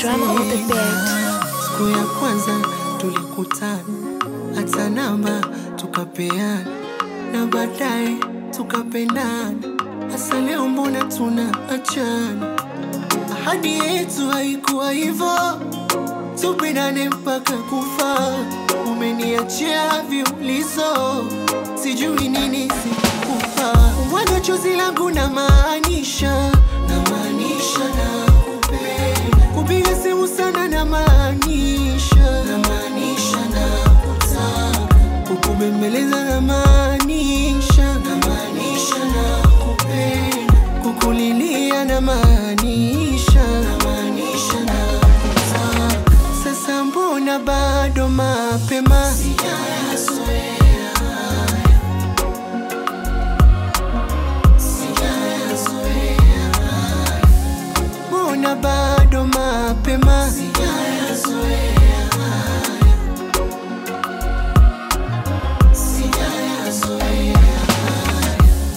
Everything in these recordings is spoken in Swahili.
Drama on the bed. Siku ya kwanza tulikutana, hata namba tukapeana, na baadaye tukapendana. Hasa leo mbona tunaachana? Ahadi yetu haikuwa hivyo, tupendane mpaka kufa. Umeniachia viulizo, sijui nini sikupa. Mwaga chozi langu na maanisha, na maanisha na kupenda. Kupiga simu sana na maanisha, na maanisha na kutaka. Kukubembeleza na maanisha, na maanisha na kupenda. Kukulilia na maanisha, na maanisha na kutaka. Sasa mbona bado mapema? Sijayazoea haya. Sijayazoea haya. Mbona bado mapema? Sijayazoea haya. Sijayazoea haya.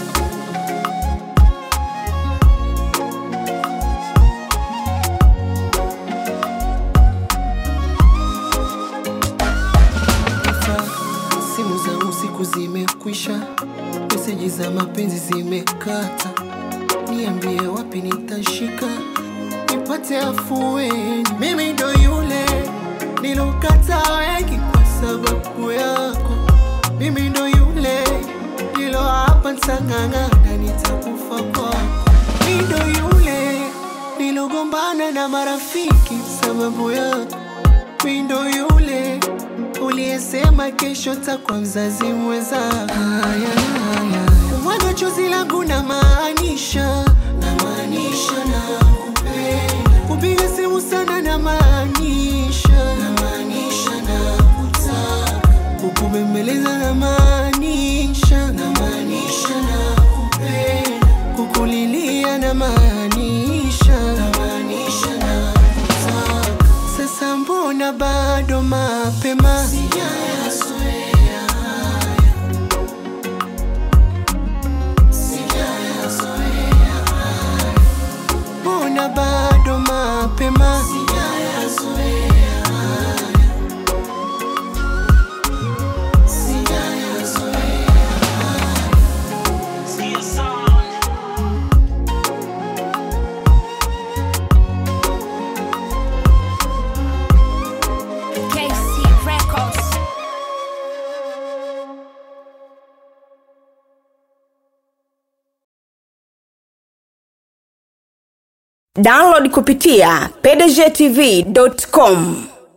Sasa simu za usiku zimekwisha, meseji za mapenzi zimekata. Niambie wapi nitashika nipate afueni. Mimi ndo yule nilokata wengi kwa sababu yako. Mimi ndo yule nilo hapa ntang'ang'ana, nitakufa kwako. Mimi ndo yule nilogombana na marafiki sababu yako. Mimi ndo yule uliyesema kesho takwa mzazi mweza. Haya, haya, mwaga chozi langu na maanisha, na maanisha na kupenda. Kupiga simu sana na maanisha, na maanisha na kutaka. Kukubembeleza na maanisha, na maanisha na kupenda. Kukulilia na maanisha, na maanisha na kutaka. Sasa mbona bado mapema? Sijayazoea haya. Sijayazoea haya. Mbona bado mapema? Sijayazoea haya. Sijayazoea haya. KC Records. download kupitia pdgtv.com